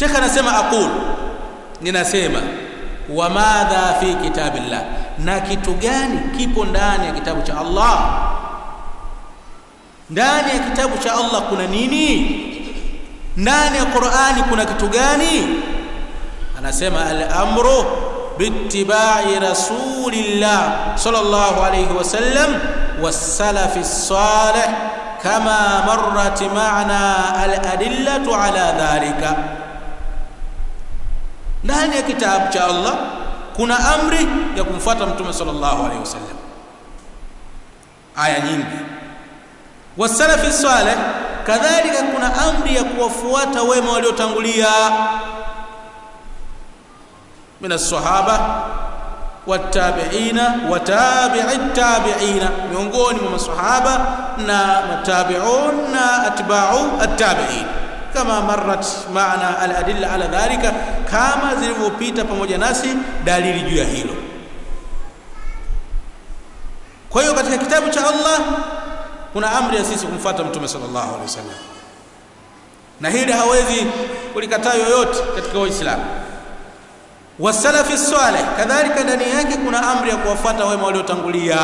shekh anasema aqul ninasema wa madha fi kitabillah na kitu gani kipo ndani ya kitabu cha Allah ndani ya kitabu cha Allah kuna nini ndani ya Qur'ani kuna kitu gani anasema al-amru bittiba'i rasulillah sallallahu alayhi wasallam was-salafi salih kama marrat ma'na al-adillatu ala dhalika ndani ya kitabu cha Allah kuna amri ya kumfuata mtume sallallahu alayhi wasallam aya nyingi wasalafi salih kadhalika kuna amri ya kuwafuata wema waliotangulia min as-sahaba watabiina watabi'i tabiina miongoni mwa masahaba na matabi'un na atba'u at-tabi'in kama marrat maana al-adilla ala dhalika kama zilivyopita pamoja nasi dalili juu ya hilo kwa hiyo katika kitabu cha Allah kuna amri ya sisi kumfuata mtume sallallahu alaihi wasallam na hili hawezi kulikataa yoyote katika Uislamu wasalafi salih kadhalika ndani yake kuna amri ya kuwafuata wema waliotangulia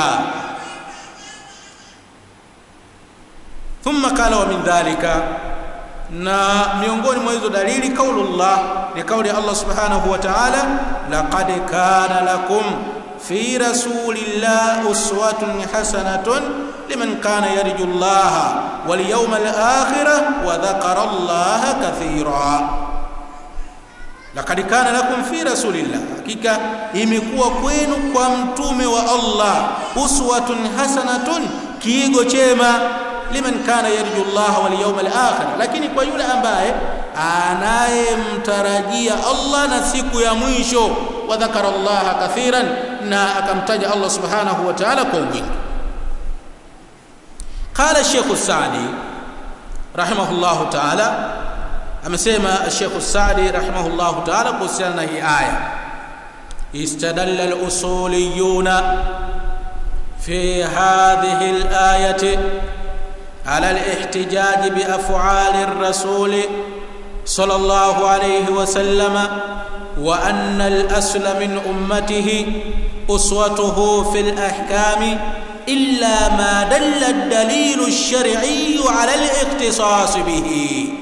thumma qala wa min dhalika na miongoni mwa hizo dalili kaulullah ni kauli Allah subhanahu wa ta'ala laqad kana lakum fi rasulillah uswatun hasanatun liman kana yarju Allah wal yawmal akhir wa dhakara Allah kathira laqad kana lakum fi rasulillah hakika imekuwa kwenu kwa mtume wa Allah uswatun hasanatun kiigo chema liman kana yarju Allah wal yawmal akhir lakini kwa yule ambaye anayemtarajia Allah na siku ya mwisho wa dhakara Allah kathiran na akamtaja Allah subhanahu wa ta'ala kwa wingi qala Sheikh Saadi rahimahullahu ta'ala amesema Sheikh Saadi rahimahullahu ta'ala kuhusiana na hii aya istadalla al-usuliyuna fi hadhihi al-ayati على الاحتجاج بافعال الرسول صلى الله عليه وسلم وان الاصل من امته اسوته في الاحكام الا ما دل الدليل الشرعي على الاختصاص به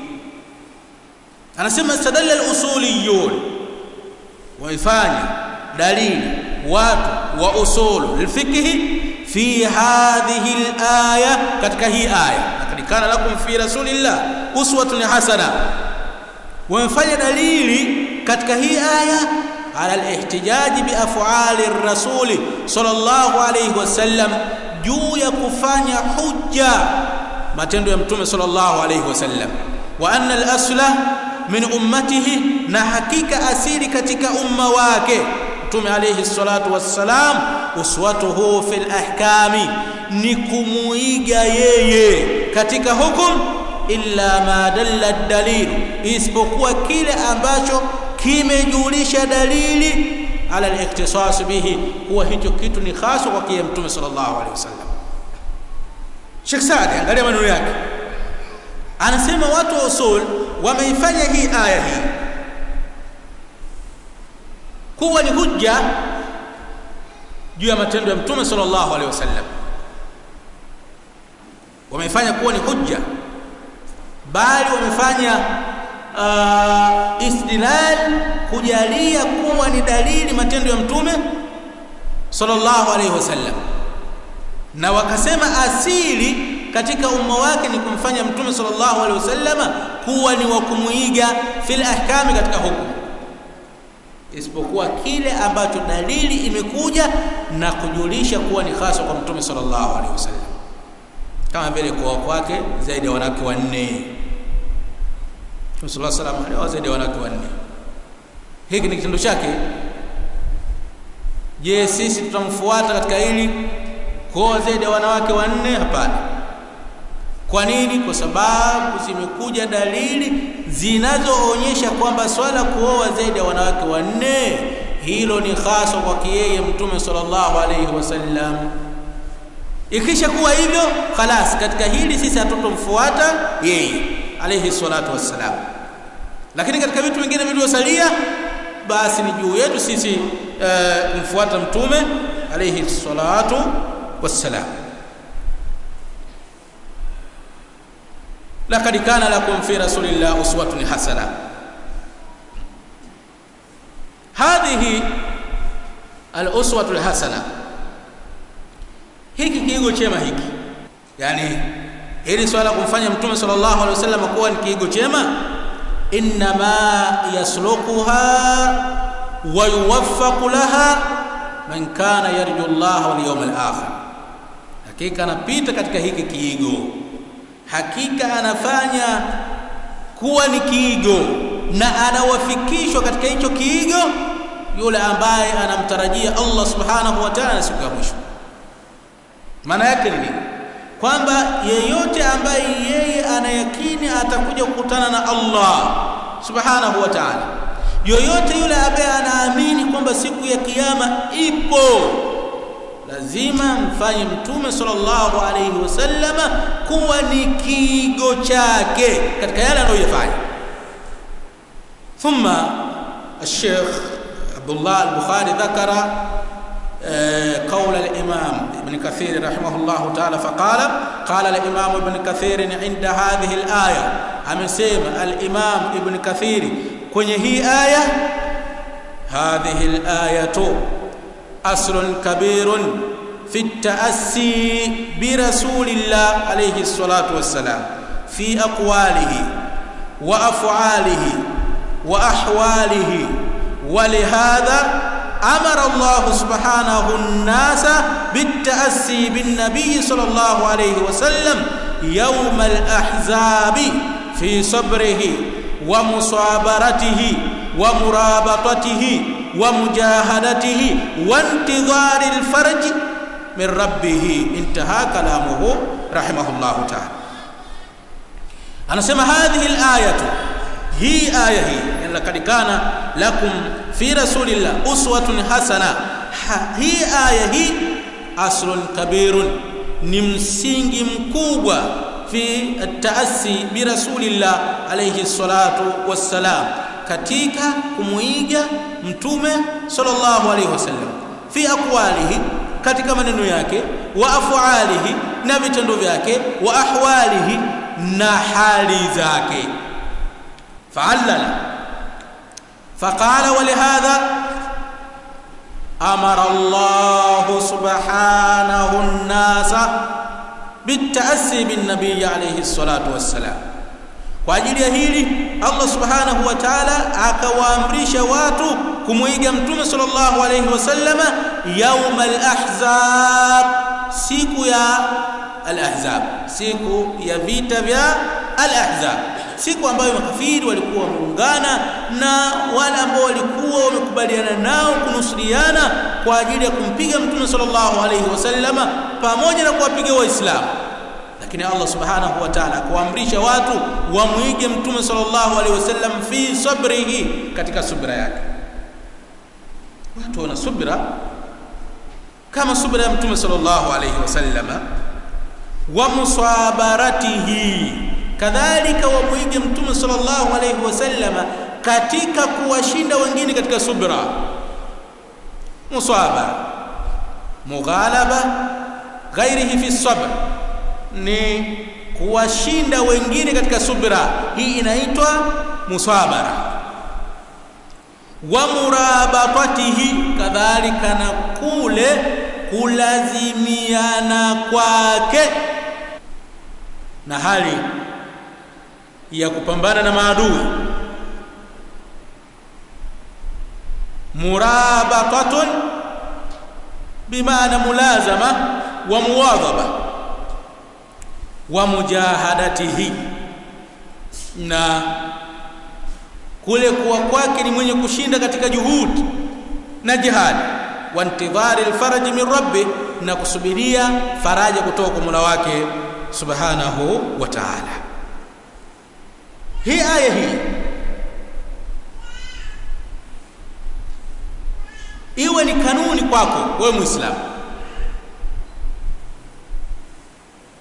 انا سمى استدل الاصوليون ويفاني دليل وات واصول الفقه في هذه الآية katika hii aya lakini kana lakum fi rasulillah uswatun hasana wamefanya dalili katika hii aya ala alihtijaj bi af'ali ar-rasul sallallahu alayhi wasallam juu ya kufanya hujja matendo ya mtume sallallahu alayhi wasallam wa anna al-asla min ummatihi na hakika asili katika umma wake mtume alayhi salatu wassalam uswatuhu fil ahkami ni kumuiga yeye katika hukum illa ma dalla dalil isipokuwa kile ambacho kimejulisha dalili ala al-ikhtisas bihi kuwa hicho kitu ni hasa kwa kile mtume sallallahu alaihi wasallam Sheikh Saadi angalia maneno yake anasema watu wa usul wameifanya hii aya hii kuwa ni hujja juu ya matendo ya mtume sallallahu alaihi wasallam wamefanya kuwa ni hujja bali wamefanya uh, istidlal kujalia kuwa ni dalili matendo ya mtume sallallahu alaihi wasallam na wakasema asili katika umma wake ni kumfanya mtume sallallahu alaihi wasallama kuwa ni wa kumuiga fil ahkami katika hukumu isipokuwa kile ambacho dalili imekuja na kujulisha kuwa ni hasa kwa mtume sallallahu alaihi wasallam kama vile kuoa kwake zaidi ya wanawake wanne Mtume sallallahu alaihi wasallam alioa zaidi ya wanawake wanne hiki ni kitendo chake je sisi tutamfuata katika hili kuoa zaidi ya wanawake wanne hapana kwa nini kwa sababu zimekuja dalili zinazoonyesha kwamba swala kuoa zaidi ya wanawake wanne hilo ni hasa kwa yeye mtume sallallahu alaihi wasallam ikisha kuwa hivyo khalas katika hili sisi hatutomfuata yeye alayhi salatu wassalam lakini katika vitu vingine vilivyosalia basi ni juu yetu sisi kumfuata mtume alayhi salatu wassalam laqad kana lakum fi rasulillah uswatun hasana hadhihi al-uswatu al-hasana hiki kiigo chema hiki yani hili swala kumfanya mtume sallallahu alaihi wasallam kuwa ni kiigo chema inma yasluquha wa yuwaffaqu laha man kana yarju Allah wal yawm al-akhir hakika anapita katika hiki kiigo hakika anafanya kuwa ni kiigo na anawafikishwa katika hicho kiigo yule ambaye anamtarajia Allah subhanahu wa ta'ala siku ya mwisho maana yake ni nini kwamba yeyote ambaye yeye anayakini atakuja kukutana na Allah subhanahu wa ta'ala yoyote yule ambaye anaamini kwamba siku ya kiyama ipo lazima mfanye mtume sallallahu alayhi wasallama kuwa ni kiigo chake katika yale anayoyafanya ثم الشيخ عبد الله البخاري ذكر قول الإمام ابن كثير رحمه الله تعالى فقال قال الإمام ابن كثير عند هذه الآية أمسيم الإمام ابن كثير kwenye hii aya هذه الآية أصل كبير في التأسي برسول الله عليه الصلاة والسلام في أقواله وأفعاله وأحواله ولهذا أمر الله سبحانه الناس بالتأسي بالنبي صلى الله عليه وسلم يوم الأحزاب في صبره ومصابرته ومرابطته ومجاهدته وانتظار الفرج من ربه انتهى كلامه رحمه الله تعالى أنا سمع هذه الآية hii aya hii laqad kana lakum fi rasulillah uswatun hasana ha, hii aya hii aslun kabirun ni msingi mkubwa fi taasi bi rasulillah alayhi salatu wassalam katika kumuiga mtume sallallahu alayhi wasallam fi aqwalihi katika maneno yake wa afwalihi na vitendo vyake wa ahwalihi na hali zake فعلل فقال ولهذا امر الله سبحانه الناس بالتاسي بالنبي عليه الصلاه والسلام kwa ajili ya hili Allah subhanahu wa ta'ala akawaamrisha watu kumuiga mtume sallallahu alayhi wasallama yaum al-ahzab siku ya al-ahzab siku ya vita vya al-ahzab siku ambayo makafiri walikuwa wameungana na wale ambao walikuwa wamekubaliana nao kunusuriana kwa ajili ya kumpiga mtume sallallahu alayhi wasallama pamoja na kuwapiga waislamu lakini Allah subhanahu wa ta'ala kuamrisha watu wamwige mtume sallallahu alayhi wasallam fi sabrihi katika subra yake watu wana subra kama subra ya mtume sallallahu alayhi wasallama wa musabaratihi kadhalika wamwige mtume sallallahu alayhi wasallama katika kuwashinda wengine katika subra musabara mughalaba ghairihi fi sabr ni kuwashinda wengine katika subra hii inaitwa musabara wa murabatatihi kadhalika na kule kulazimiana kwake na hali ya kupambana na maadui murabatatun bimaana mulazama wa muwadhaba wa mujahadatihi na kule kuwa kwake ni mwenye kushinda katika juhudi na jihadi wa intidhari alfaraji min rabbi na kusubiria faraja kutoka kwa Mola wake subhanahu wa ta'ala hii aya hii iwe ni kanuni kwako wewe muislamu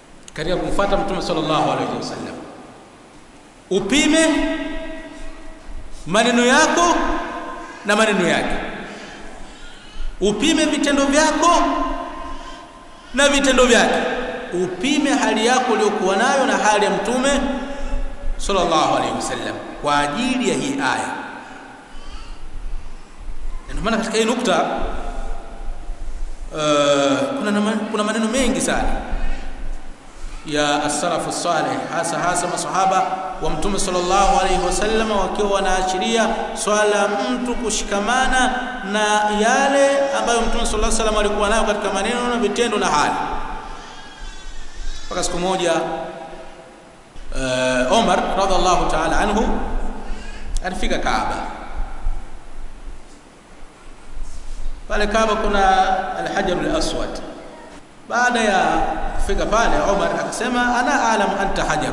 katika kumfuata mtume sallallahu alaihi wasallam upime maneno yako na maneno yake upime vitendo vyako na vitendo vyake upime hali yako uliyokuwa nayo na hali ya mtume sallallahu alaihi wasallam kwa ajili ya hii aya ndio maana katika hii nukta uh, kuna, kuna maneno mengi sana ya as-salafu salih hasa hasa masahaba wa mtume sallallahu alaihi wasallam wakiwa wanaashiria swala mtu kushikamana na yale ambayo mtume sallallahu alaihi wasallam alikuwa nayo katika maneno na vitendo na hali mpaka siku moja uh, Omar radhiallahu ta'ala anhu alifika Kaaba pale Kaaba kuna al-Hajar al-Aswad baada ya kufika pale Omar akasema ana alam anta hajar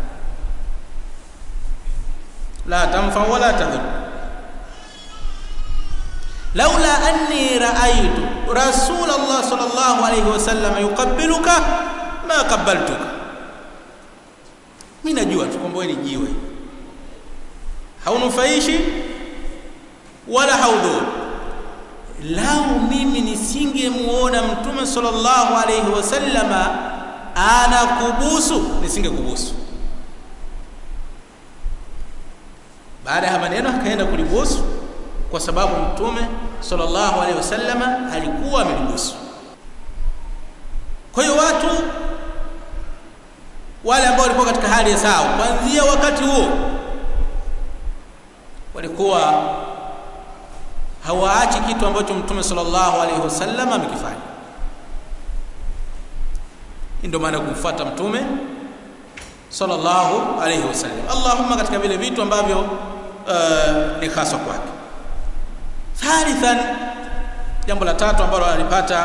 la tanfa wala tadur laula anni raaitu rasul Allah sallallahu alayhi wasallam yuqabbiluka ma qabbaltuka mimi najua tu kwamba wewe ni jiwe haunufaishi wala haudhuru lau mimi nisingemuona mtume sallallahu alayhi wasallama anakubusu nisingekubusu baada ya maneno akaenda kulibusu kwa sababu mtume sallallahu alayhi wasallama alikuwa amelibusu kwa hiyo watu wale ambao walikuwa katika hali ya sawa kuanzia wakati huo walikuwa hawaachi kitu ambacho mtume sallallahu alaihi wasallam amekifanya ndio maana kumfuata mtume sallallahu alaihi wasallam allahumma katika vile vitu ambavyo uh, ni hasa kwake thalithan jambo la tatu ambalo alipata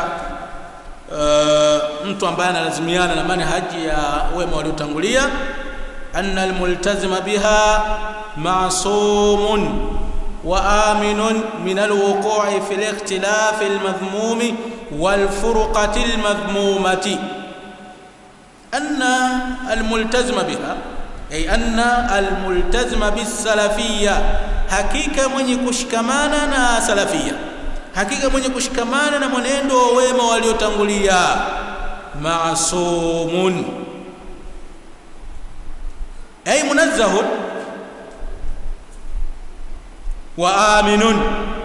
uh, mtu ambaye analazimiana na manhaji ya wema waliotangulia anna almultazima biha ma'sumun وآمن من الوقوع في الاختلاف المذموم والفرقة المذمومة أن الملتزم بها أي أن الملتزم بالسلفية حقيقة من يكشكمانا سلفية حقيقة من يكشكمانا mwenendo wema waliotangulia معصوم أي منزه wa aminun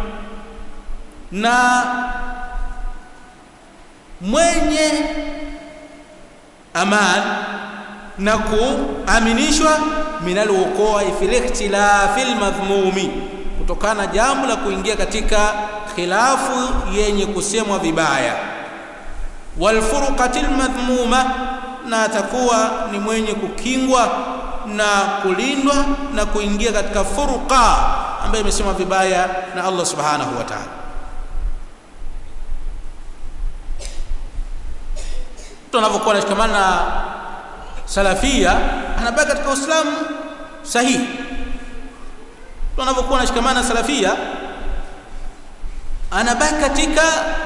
na mwenye aman na kuaminishwa minal wuqua fil ikhtilafil madhmumi kutokana jambo la kuingia katika khilafu yenye kusemwa vibaya wal furqatil madhmuma na atakuwa ni mwenye kukingwa na kulindwa na kuingia katika furqa ambayo imesema vibaya na Allah subhanahu wa ta'ala mtu anapokuwa anashikamana na salafia anabaki katika uislamu sahihi mtu anapokuwa anashikamana na salafia anabaki katika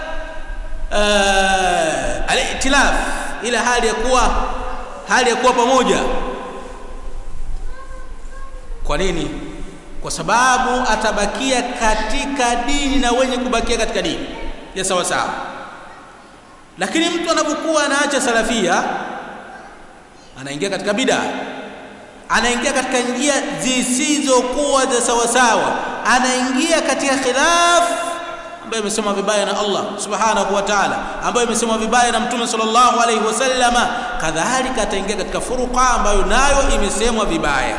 uh, al-itilaf ila hali ya kuwa hali ya kuwa pamoja kwa nini kwa sababu atabakia katika dini na wenye kubakia katika dini ya sawa sawa lakini mtu anapokuwa anaacha salafia anaingia katika bid'a anaingia katika njia zisizokuwa za sawa sawa anaingia katika khilaf ambayo imesema vibaya na Allah subhanahu wa ta'ala ambayo imesema vibaya na mtume sallallahu alaihi wasallama kadhalika ataingia katika furuqa ambayo nayo imesemwa vibaya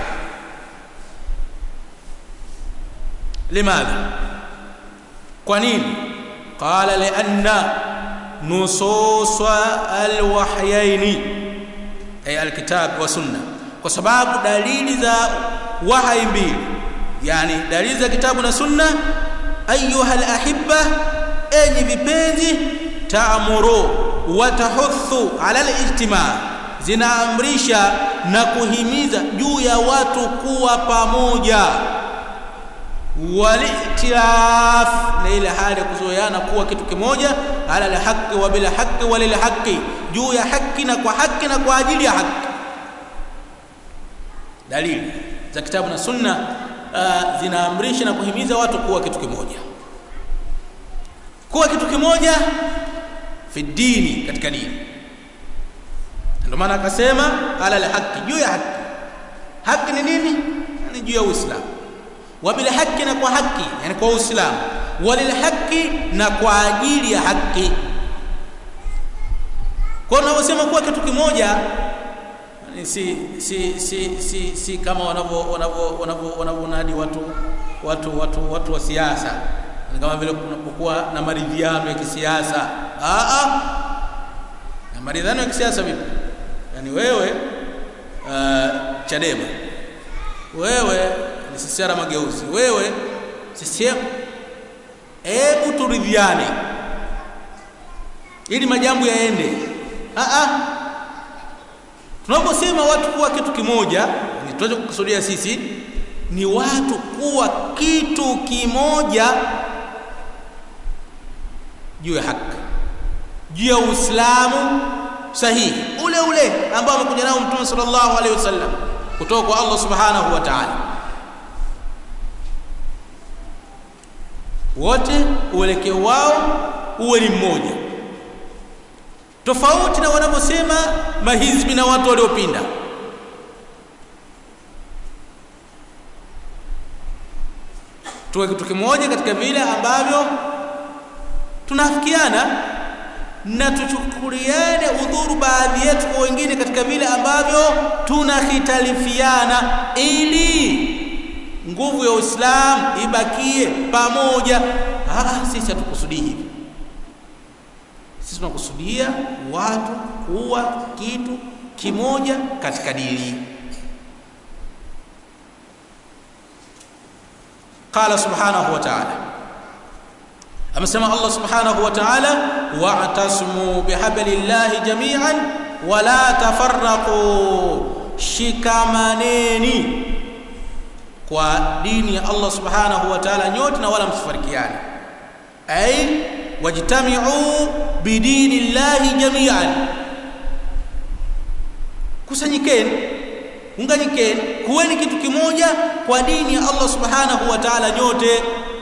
لماذا قنين قال لأن نصوص الوحيين أي الكتاب والسنة وسباب دليل ذا وحي mbili yani dalili za kitabu na sunna ayuha alahibba enyi vipenzi taamuru wa tahuthu ala alijtima zinaamrisha na kuhimiza juu ya watu kuwa pamoja walitilaf na ile hali ya kuzoeana kuwa kitu kimoja ala alhaqi wa bila haqi wa lil haqi juu ya haki na kwa haki na kwa ajili ya haki dalili za kitabu na sunna uh, zinaamrisha na kuhimiza watu kuwa kitu kimoja kuwa kitu kimoja fi dini katika dini ndio maana akasema ala alhaqi juu ya haki haki ni nini ni juu ya uislamu wa bil haqi na kwa haki yani kwa uislamu walil haqi na kwa ajili ya haki kwa unavyosema kuwa kitu kimoja si si si si, si kama wanavyo wanavyo wanavyo wanavyonadi watu watu watu watu wa siasa ni kama vile kunapokuwa na maridhiano ya kisiasa ah ah na maridhiano ya kisiasa vipi yani wewe uh, Chadema wewe ni sisiara mageuzi wewe CCM hebu turidhiane ili majambo yaende ah ah tunaposema watu kuwa kitu kimoja ni tunachokusudia sisi ni watu kuwa kitu kimoja juu ya haki juu ya Uislamu sahihi ule ule ambao amekuja nao Mtume sallallahu alaihi wasallam kutoka kwa Allah subhanahu wa ta'ala wote uelekeo wao uwe ni mmoja tofauti na wanavyosema mahizbi na watu waliopinda tuwe kitu kimoja katika vile ambavyo tunafikiana na tuchukuliane udhuru baadhi yetu kwa wengine katika vile ambavyo tunahitalifiana ili nguvu ya Uislamu ibakie pamoja. Ah, sisi hatukusudii hivi. Sisi tunakusudia watu kuwa kitu kimoja katika dini. Qala subhanahu wa ta'ala amesema Allah subhanahu wa ta'ala wa'tasimu bihablillahi jami'an wala tafarraqu shikamaneni kwa dini ya Allah subhanahu wa ta'ala nyote na wala msifarikiane ay wajtami'u bidinillahi jami'an kusanyikeni unganyikeni kuweni kitu kimoja kwa dini ya Allah subhanahu wa ta'ala nyote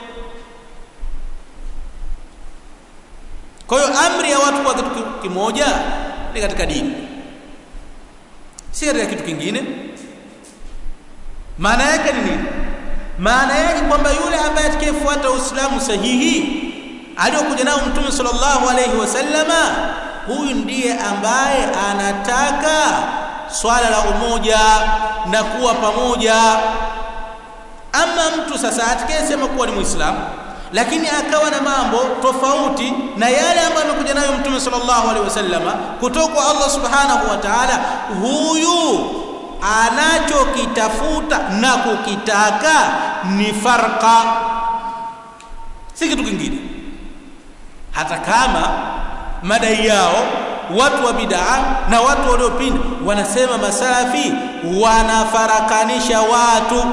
Kwa hiyo amri ya watu kwa kitu kimoja ni katika dini, si katika kitu kingine. Maana yake ni nini? Maana yake kwamba yule ambaye atakayefuata Uislamu sahihi aliyokuja nao Mtume sallallahu alaihi wasallama, huyu ndiye ambaye anataka swala la umoja na kuwa pamoja. Ama mtu sasa atakayesema kuwa ni Muislamu lakini akawa na mambo tofauti na yale ambayo amekuja nayo Mtume sallallahu alaihi wasallama kutoka kwa Allah subhanahu wa ta'ala, huyu anachokitafuta na kukitaka ni farqa, si kitu kingine. Hata kama madai yao watu wa bid'a na watu waliopinda wanasema masalafi wanafarakanisha watu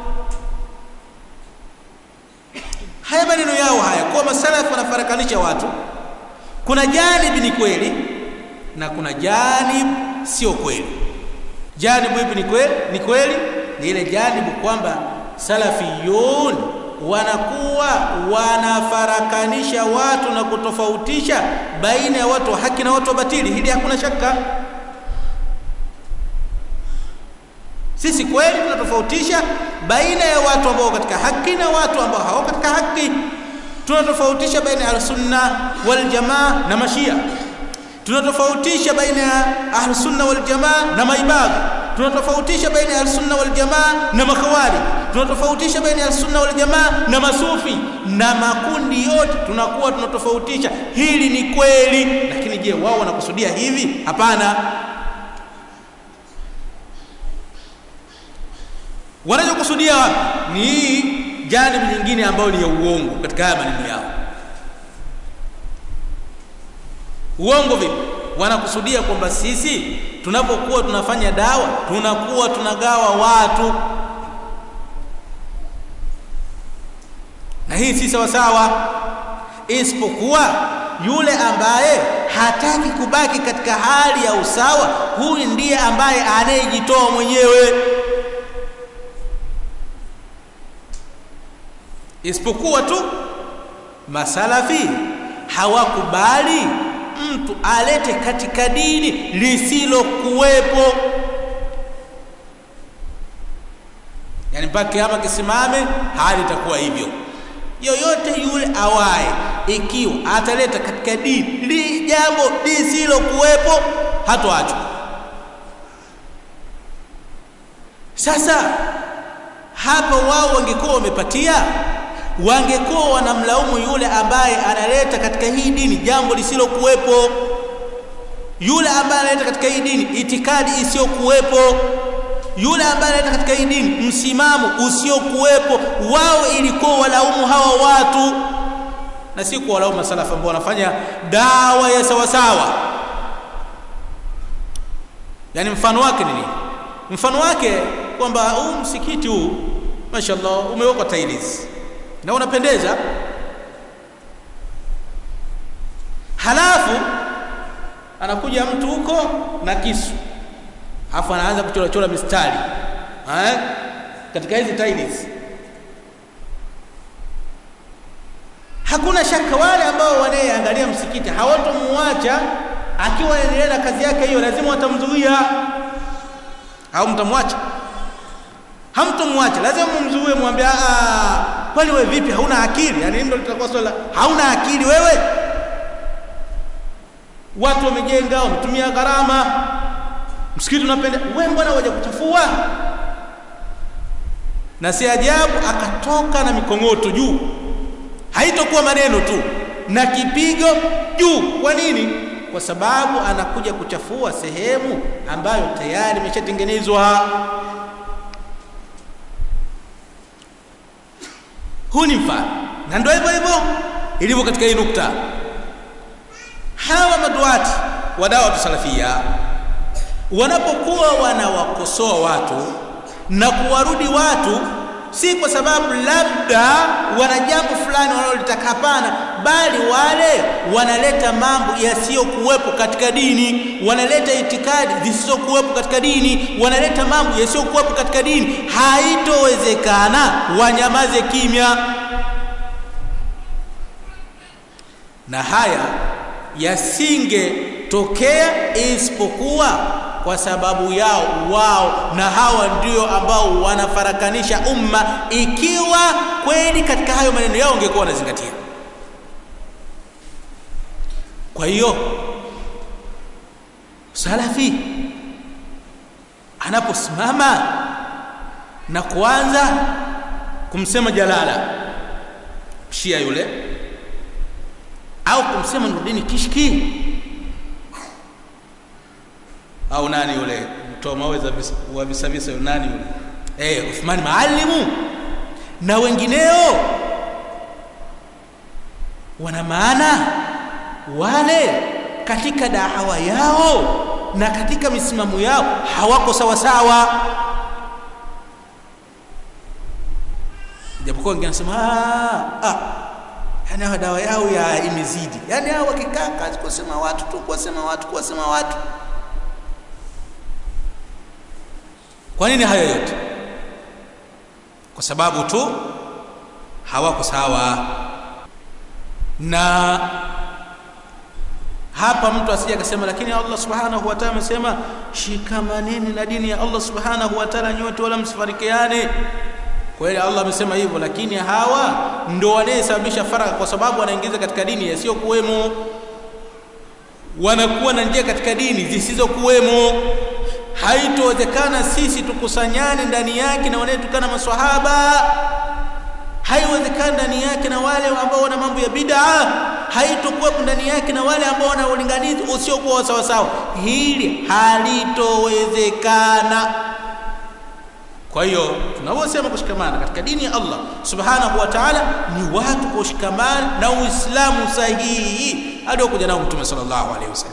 haya maneno yao haya kwa masalafu wanafarakanisha watu kuna janibi ni kweli na kuna janib sio kweli janibu ipi ni kweli ni kweli ni ile janibu kwamba salafiyun wanakuwa wanafarakanisha watu na kutofautisha baina ya watu wa haki na watu wa batili hili hakuna shaka sisi kweli tunatofautisha baina ya watu ambao katika haki na watu ambao hawako katika haki tunatofautisha baina ya sunna wal jamaa na mashia tunatofautisha baina ya ahlusunna wal jamaa na maibadhi tunatofautisha baina ya ahlusunna wal jamaa na makhawari tunatofautisha baina ya ahlusunna wal jamaa na masufi na makundi yote tunakuwa tunatofautisha hili ni kweli lakini je wao wanakusudia hivi hapana wanachokusudia wapi ni janibu nyingine ambayo ni ya uongo katika haya maneno yao uongo vipi wanakusudia kwamba sisi tunapokuwa tunafanya dawa tunakuwa tunagawa watu na hii si sawasawa isipokuwa yule ambaye hataki kubaki katika hali ya usawa huyu ndiye ambaye anayejitoa mwenyewe isipokuwa tu masalafi hawakubali mtu alete katika dini lisilokuwepo yani mpaka kiama kisimame hali itakuwa hivyo yoyote yule awaye ikiwa ataleta katika dini li jambo lisilokuwepo hatoachwa sasa hapa wao wangekuwa wamepatia wangekuwa wanamlaumu yule ambaye analeta katika hii dini jambo lisilokuwepo yule ambaye analeta katika hii dini itikadi isiyokuwepo yule ambaye analeta katika hii dini msimamo usiokuwepo wao ilikuwa walaumu hawa watu na si kuwalaumu masalafu ambao wanafanya dawa ya sawasawa yani mfano wake ni nini mfano wake kwamba huu msikiti huu mashallah umewekwa tiles na unapendeza halafu anakuja mtu huko na kisu alafu anaanza kuchorachora mistari eh? katika hizi tiles hakuna shaka wale ambao wanayeangalia msikiti hawatomuacha akiwa anaendelea na kazi yake hiyo lazima watamzuia au mtamwacha hamtomwacha lazima mumzuie mwambie kwani wewe vipi hauna akili yani ndio litakuwa swala hauna akili wewe watu wamejenga wametumia gharama msikiti unapenda wewe mbona waje kuchafua na si ajabu akatoka na mikong'oto juu haitokuwa maneno tu na kipigo juu kwa nini kwa sababu anakuja kuchafua sehemu ambayo tayari imeshatengenezwa huu ni mfano na ndio hivyo hivyo ilivyo katika hii nukta hawa maduati wa dawa salafia wanapokuwa wanawakosoa watu na kuwarudi watu si kwa sababu labda wana jambo fulani wanalolitaka hapana bali wale wanaleta mambo yasiyokuwepo katika dini wanaleta itikadi zisizokuwepo katika dini wanaleta mambo yasiyokuwepo katika dini haitowezekana wanyamaze kimya na haya yasingetokea isipokuwa kwa sababu yao wao na hawa ndio ambao wanafarakanisha umma ikiwa kweli katika hayo maneno yao ungekuwa wanazingatia kwa hiyo salafi anaposimama na kuanza kumsema jalala shia yule au kumsema nurdini kishki au nani yule mtoa maweza wa visavisa yule nani yule eh Uthman Maalimu na wengineo wana maana wale katika dawa yao na katika misimamo yao hawako sawa sawa japokuwa wengine wanasema ah yani dawa yao ya imezidi yani hao wakikaa kazi kusema watu tu kuwasema watu kuwasema watu kwa nini hayo yote kwa sababu tu hawako sawa na hapa mtu asije akasema lakini Allah subhanahu wa ta'ala amesema shikamaneni na dini ya Allah subhanahu wa ta'ala nyote wala msifarikiane kweli Allah amesema hivyo lakini hawa ndio wanayesababisha faraka kwa sababu wanaingiza katika dini yasiyokuwemo wanakuwa na njia katika dini zisizokuwemo haitowezekana sisi tukusanyane ndani yake na wanayetukana maswahaba haiwezekani ndani yake na wale ambao wana mambo ya bid'a haitokuwepo ndani yake na wale ambao wana ulinganizi usiokuwa sawa sawa hili halitowezekana kwa hiyo tunaposema kushikamana katika dini ya Allah subhanahu wa ta'ala ni watu kushikamana na uislamu sahihi aliokuja nao mtume sallallahu alaihi wasallam